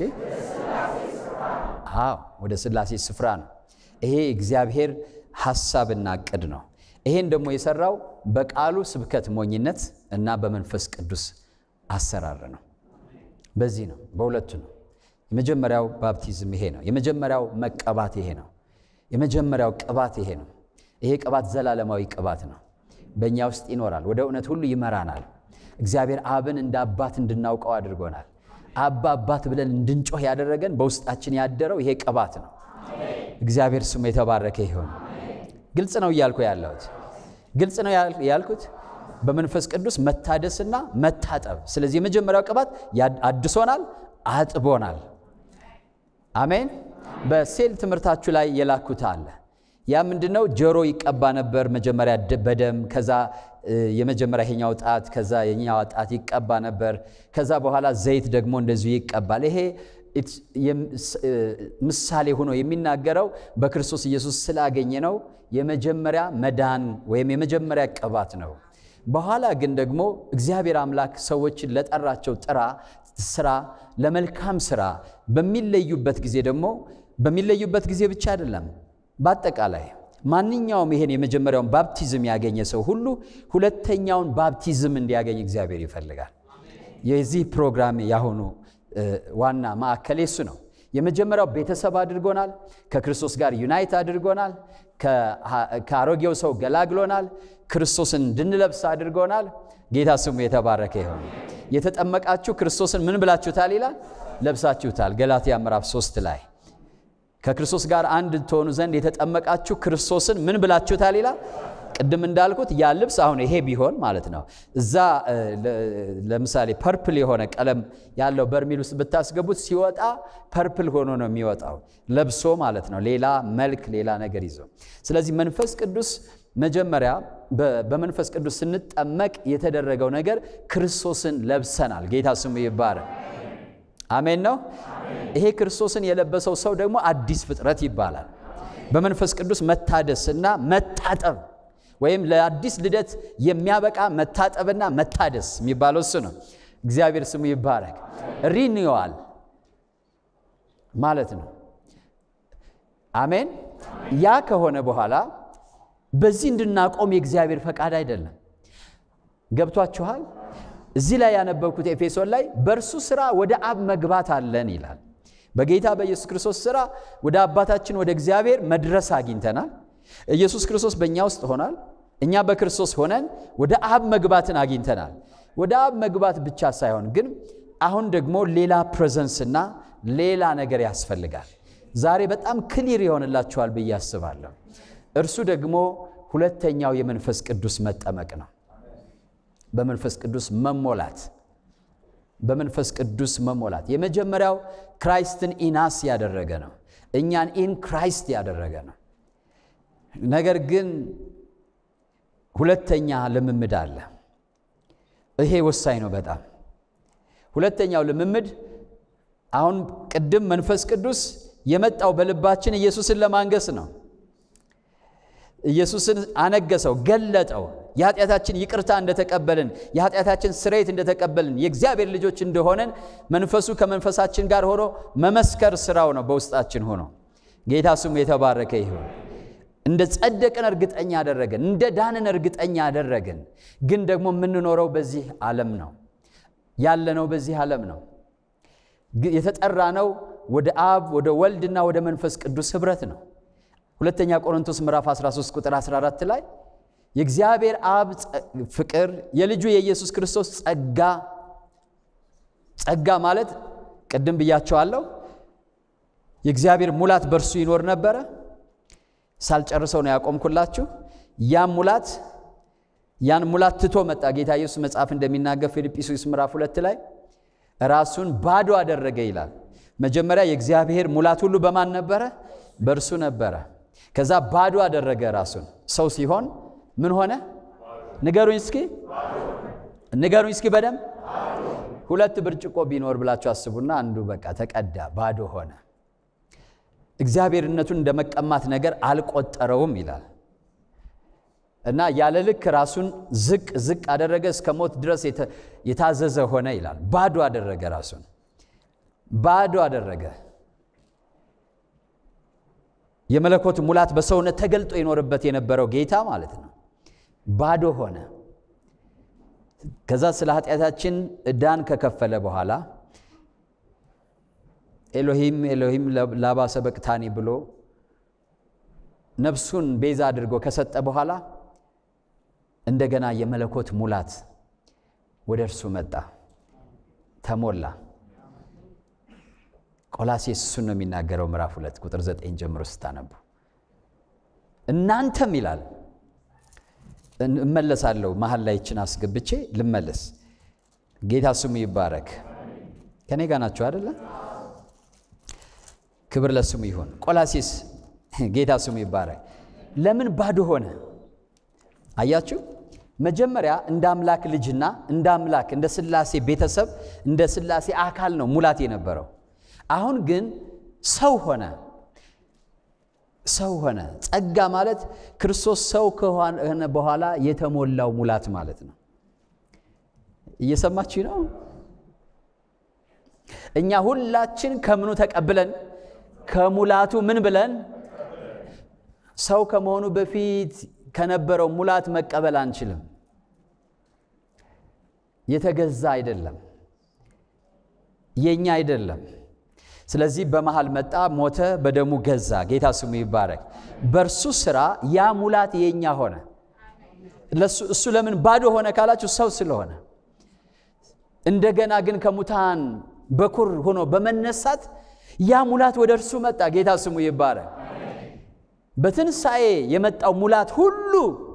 አዎ ወደ ስላሴ ስፍራ ነው። ይሄ እግዚአብሔር ሐሳብና ዕቅድ ነው። ይሄን ደግሞ የሰራው በቃሉ ስብከት ሞኝነት እና በመንፈስ ቅዱስ አሰራር ነው። በዚህ ነው፣ በሁለቱ ነው። የመጀመሪያው ባፕቲዝም ይሄ ነው። የመጀመሪያው መቀባት ይሄ ነው። የመጀመሪያው ቅባት ይሄ ነው። ይሄ ቅባት ዘላለማዊ ቅባት ነው። በእኛ ውስጥ ይኖራል፣ ወደ እውነት ሁሉ ይመራናል። እግዚአብሔር አብን እንደ አባት እንድናውቀው አድርጎናል። አባ አባት ብለን እንድንጮህ ያደረገን በውስጣችን ያደረው ይሄ ቅባት ነው። እግዚአብሔር ስሙ የተባረከ ይሁን። ግልጽ ነው እያልኩ ያለሁት ግልጽ ነው ያልኩት በመንፈስ ቅዱስ መታደስና መታጠብ። ስለዚህ የመጀመሪያው ቅባት አድሶናል፣ አጥቦናል። አሜን። በሴል ትምህርታችሁ ላይ የላኩት አለ። ያ ምንድን ነው? ጆሮ ይቀባ ነበር መጀመሪያ በደም ከዛ የመጀመሪያ ይሄኛው ጣት ከዛ የኛው ጣት ይቀባ ነበር። ከዛ በኋላ ዘይት ደግሞ እንደዚሁ ይቀባል። ይሄ ምሳሌ ሆኖ የሚናገረው በክርስቶስ ኢየሱስ ስላገኘ ነው። የመጀመሪያ መዳን ወይም የመጀመሪያ ቅባት ነው። በኋላ ግን ደግሞ እግዚአብሔር አምላክ ሰዎችን ለጠራቸው ጥራ ስራ ለመልካም ስራ በሚለዩበት ጊዜ ደግሞ በሚለዩበት ጊዜ ብቻ አይደለም፣ በአጠቃላይ ማንኛውም ይሄን የመጀመሪያውን ባፕቲዝም ያገኘ ሰው ሁሉ ሁለተኛውን ባፕቲዝም እንዲያገኝ እግዚአብሔር ይፈልጋል። የዚህ ፕሮግራም ያሁኑ ዋና ማዕከል የሱ ነው። የመጀመሪያው ቤተሰብ አድርጎናል። ከክርስቶስ ጋር ዩናይት አድርጎናል። ከአሮጌው ሰው ገላግሎናል። ክርስቶስን እንድንለብስ አድርጎናል። ጌታ ስሙ የተባረከ ይሁን። የተጠመቃችሁ ክርስቶስን ምን ብላችሁታል ይላል? ለብሳችሁታል። ገላትያ ምዕራፍ ሶስት ላይ ከክርስቶስ ጋር አንድ ትሆኑ ዘንድ የተጠመቃችሁ ክርስቶስን ምን ብላችሁታል ይላል? ቅድም እንዳልኩት ያ ልብስ አሁን ይሄ ቢሆን ማለት ነው። እዛ ለምሳሌ ፐርፕል የሆነ ቀለም ያለው በርሚል ውስጥ ብታስገቡት ሲወጣ ፐርፕል ሆኖ ነው የሚወጣው፣ ለብሶ ማለት ነው፣ ሌላ መልክ፣ ሌላ ነገር ይዞ። ስለዚህ መንፈስ ቅዱስ መጀመሪያ በመንፈስ ቅዱስ ስንጠመቅ የተደረገው ነገር ክርስቶስን ለብሰናል። ጌታ ስሙ ይባረክ። አሜን ነው። ይሄ ክርስቶስን የለበሰው ሰው ደግሞ አዲስ ፍጥረት ይባላል። በመንፈስ ቅዱስ መታደስና መታጠብ ወይም ለአዲስ ልደት የሚያበቃ መታጠብና መታደስ የሚባለው እሱ ነው። እግዚአብሔር ስሙ ይባረክ። ሪኒዋል ማለት ነው። አሜን። ያ ከሆነ በኋላ በዚህ እንድናቆም የእግዚአብሔር ፈቃድ አይደለም። ገብቷችኋል? እዚህ ላይ ያነበብኩት ኤፌሶን ላይ በእርሱ ሥራ ወደ አብ መግባት አለን ይላል። በጌታ በኢየሱስ ክርስቶስ ሥራ ወደ አባታችን ወደ እግዚአብሔር መድረስ አግኝተናል። ኢየሱስ ክርስቶስ በእኛ ውስጥ ሆናል። እኛ በክርስቶስ ሆነን ወደ አብ መግባትን አግኝተናል። ወደ አብ መግባት ብቻ ሳይሆን ግን አሁን ደግሞ ሌላ ፕሬዘንስና ሌላ ነገር ያስፈልጋል። ዛሬ በጣም ክሊር ይሆንላችኋል ብዬ አስባለሁ። እርሱ ደግሞ ሁለተኛው የመንፈስ ቅዱስ መጠመቅ ነው። በመንፈስ ቅዱስ መሞላት በመንፈስ ቅዱስ መሞላት የመጀመሪያው ክራይስትን ኢናስ ያደረገ ነው። እኛን ኢን ክራይስት ያደረገ ነው። ነገር ግን ሁለተኛ ልምምድ አለ። ይሄ ወሳኝ ነው በጣም ሁለተኛው ልምምድ አሁን ቅድም መንፈስ ቅዱስ የመጣው በልባችን ኢየሱስን ለማንገስ ነው። ኢየሱስን አነገሰው፣ ገለጠው። የኃጢአታችን ይቅርታ እንደተቀበልን የኃጢአታችን ስርየት እንደተቀበልን የእግዚአብሔር ልጆች እንደሆነን መንፈሱ ከመንፈሳችን ጋር ሆኖ መመስከር ስራው ነው በውስጣችን ሆኖ። ጌታ ስሙ የተባረከ ይሁን። እንደ ጸደቅን እርግጠኛ አደረገን፣ እንደ ዳንን እርግጠኛ አደረገን። ግን ደግሞ የምንኖረው በዚህ ዓለም ነው ያለነው፣ በዚህ ዓለም ነው የተጠራ ነው ወደ አብ ወደ ወልድና ወደ መንፈስ ቅዱስ ኅብረት ነው። ሁለተኛ ቆሮንቶስ ምዕራፍ 13 ቁጥር 14 ላይ የእግዚአብሔር አብ ፍቅር የልጁ የኢየሱስ ክርስቶስ ጸጋ ጸጋ ማለት ቅድም ብያቸዋለሁ። የእግዚአብሔር ሙላት በእርሱ ይኖር ነበረ። ሳልጨርሰው ነው ያቆምኩላችሁ። ያም ሙላት ያን ሙላት ትቶ መጣ። ጌታ ኢየሱስ መጽሐፍ እንደሚናገር ፊልጵስዩስ ምዕራፍ ሁለት ላይ ራሱን ባዶ አደረገ ይላል። መጀመሪያ የእግዚአብሔር ሙላት ሁሉ በማን ነበረ? በእርሱ ነበረ። ከዛ ባዶ አደረገ ራሱን። ሰው ሲሆን ምን ሆነ? ንገሩኝ እስኪ ንገሩኝ እስኪ በደንብ ሁለት ብርጭቆ ቢኖር ብላችሁ አስቡና አንዱ በቃ ተቀዳ፣ ባዶ ሆነ። እግዚአብሔርነቱን እንደ መቀማት ነገር አልቆጠረውም ይላል እና ያለ ልክ ራሱን ዝቅ ዝቅ አደረገ፣ እስከ ሞት ድረስ የታዘዘ ሆነ ይላል። ባዶ አደረገ ራሱን ባዶ አደረገ። የመለኮት ሙላት በሰውነት ተገልጦ ይኖርበት የነበረው ጌታ ማለት ነው። ባዶ ሆነ። ከዛ ስለ ኃጢአታችን ዕዳን ከከፈለ በኋላ ኤሎሂም ኤሎሂም ላባ ሰበቅታኒ ብሎ ነፍሱን ቤዛ አድርጎ ከሰጠ በኋላ እንደገና የመለኮት ሙላት ወደ እርሱ መጣ፣ ተሞላ። ቆላሴስ እሱን ነው የሚናገረው ምዕራፍ ሁለት ቁጥር ዘጠኝ ጀምሮ ስታነቡ እናንተም ይላል እመለሳለሁ መሀል ላይ ይችን አስገብቼ ልመለስ ጌታ ስሙ ይባረክ ከኔ ጋር ናቸው አደለ ክብር ለስሙ ይሁን ቆላሴስ ጌታ ስሙ ይባረክ ለምን ባዶ ሆነ አያችሁ መጀመሪያ እንደ አምላክ ልጅና እንደ አምላክ እንደ ስላሴ ቤተሰብ እንደ ስላሴ አካል ነው ሙላት የነበረው አሁን ግን ሰው ሆነ። ሰው ሆነ። ጸጋ ማለት ክርስቶስ ሰው ከሆነ በኋላ የተሞላው ሙላት ማለት ነው። እየሰማችሁ ነው? እኛ ሁላችን ከምኑ ተቀብለን ከሙላቱ ምን ብለን ሰው ከመሆኑ በፊት ከነበረው ሙላት መቀበል አንችልም። የተገዛ አይደለም፣ የኛ አይደለም። ስለዚህ በመሃል መጣ፣ ሞተ፣ በደሙ ገዛ። ጌታ ስሙ ይባረክ። በእርሱ ስራ ያ ሙላት የኛ ሆነ። እሱ ለምን ባዶ ሆነ ካላችሁ ሰው ስለሆነ። እንደገና ግን ከሙታን በኩር ሆኖ በመነሳት ያ ሙላት ወደ እርሱ መጣ። ጌታ ስሙ ይባረክ። በትንሣኤ የመጣው ሙላት ሁሉ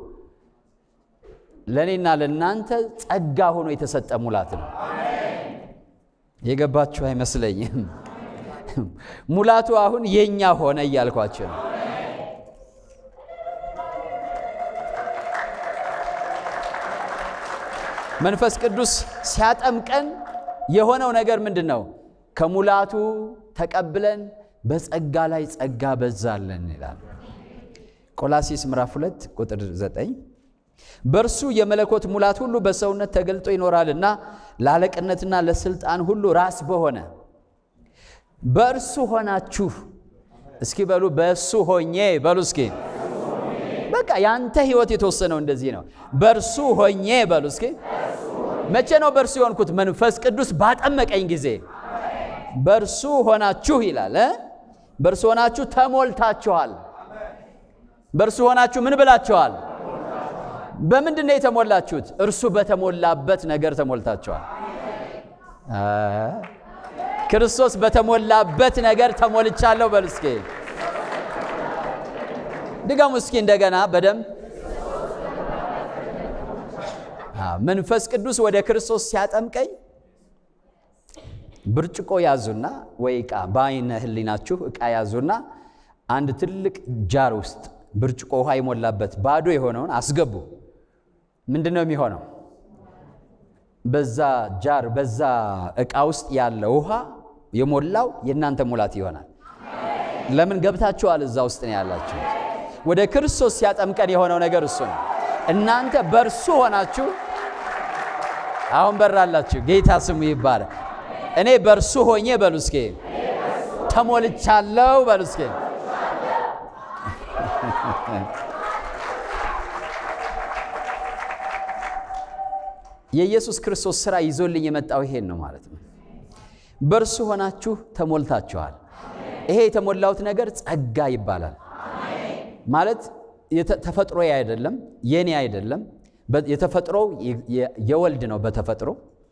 ለእኔና ለእናንተ ጸጋ ሆኖ የተሰጠ ሙላት ነው። የገባችሁ አይመስለኝም። ሙላቱ አሁን የኛ ሆነ እያልኳቸው ነው። መንፈስ ቅዱስ ሲያጠምቀን የሆነው ነገር ምንድን ነው? ከሙላቱ ተቀብለን በጸጋ ላይ ጸጋ በዛለን ይላል። ቆላሲስ ምዕራፍ 2 ቁጥር 9 በእርሱ የመለኮት ሙላት ሁሉ በሰውነት ተገልጦ ይኖራልና ለአለቅነትና ለስልጣን ሁሉ ራስ በሆነ በእርሱ ሆናችሁ እስኪ በሉ በእሱ ሆኜ በሉ እስኪ በቃ ያንተ ህይወት የተወሰነው እንደዚህ ነው። በእርሱ ሆኜ በሉ እስኪ መቼ ነው በእርሱ የሆንኩት? መንፈስ ቅዱስ ባጠመቀኝ ጊዜ በእርሱ ሆናችሁ ይላል እ በእርሱ ሆናችሁ ተሞልታችኋል። በእርሱ ሆናችሁ ምን ብላችኋል? በምንድን ነው የተሞላችሁት? እርሱ በተሞላበት ነገር ተሞልታችኋል። ክርስቶስ በተሞላበት ነገር ተሞልቻለሁ በል እስኪ ድገሙ እስኪ እንደገና በደንብ መንፈስ ቅዱስ ወደ ክርስቶስ ሲያጠምቀኝ ብርጭቆ ያዙና ወይ ዕቃ በአይነ ህሊናችሁ ዕቃ ያዙና አንድ ትልቅ ጃር ውስጥ ብርጭቆ ውሃ የሞላበት ባዶ የሆነውን አስገቡ። ምንድን ነው የሚሆነው? በዛ ጃር በዛ ዕቃ ውስጥ ያለ ውሃ የሞላው የእናንተ ሙላት ይሆናል። ለምን ገብታችኋል? እዛ ውስጥ ነው ያላችሁ። ወደ ክርስቶስ ሲያጠምቀን የሆነው ነገር እሱ ነው። እናንተ በእርሱ ሆናችሁ አሁን በራላችሁ። ጌታ ስሙ ይባላል። እኔ በእርሱ ሆኜ በሉ እስኪ ተሞልቻለሁ በሉ እስኪ የኢየሱስ ክርስቶስ ሥራ ይዞልኝ የመጣው ይሄን ነው ማለት ነው። በእርሱ ሆናችሁ ተሞልታችኋል። ይሄ የተሞላሁት ነገር ጸጋ ይባላል። ማለት ተፈጥሮዬ አይደለም፣ የኔ አይደለም። የተፈጥሮው የወልድ ነው። በተፈጥሮ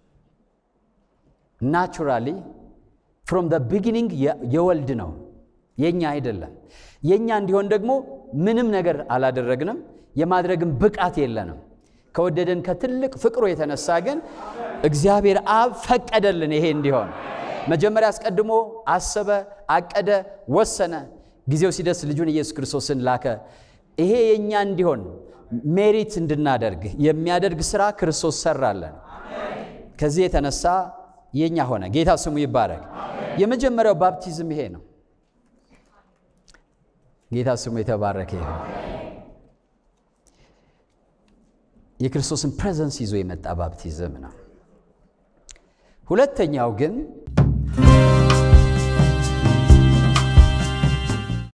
ናቹራሊ ፍሮም ደ ቢጊኒንግ የወልድ ነው፣ የኛ አይደለም። የኛ እንዲሆን ደግሞ ምንም ነገር አላደረግንም፣ የማድረግም ብቃት የለንም። ከወደደን ከትልቅ ፍቅሩ የተነሳ ግን እግዚአብሔር አብ ፈቀደልን ይሄ እንዲሆን። መጀመሪያ አስቀድሞ አሰበ፣ አቀደ፣ ወሰነ። ጊዜው ሲደርስ ልጁን ኢየሱስ ክርስቶስን ላከ። ይሄ የእኛ እንዲሆን ሜሪት እንድናደርግ የሚያደርግ ስራ ክርስቶስ ሰራለን። ከዚህ የተነሳ የእኛ ሆነ። ጌታ ስሙ ይባረክ። የመጀመሪያው ባፕቲዝም ይሄ ነው። ጌታ ስሙ የተባረከ ይሁን። የክርስቶስን ፕሬዘንስ ይዞ የመጣ ባፕቲዝም ነው። ሁለተኛው ግን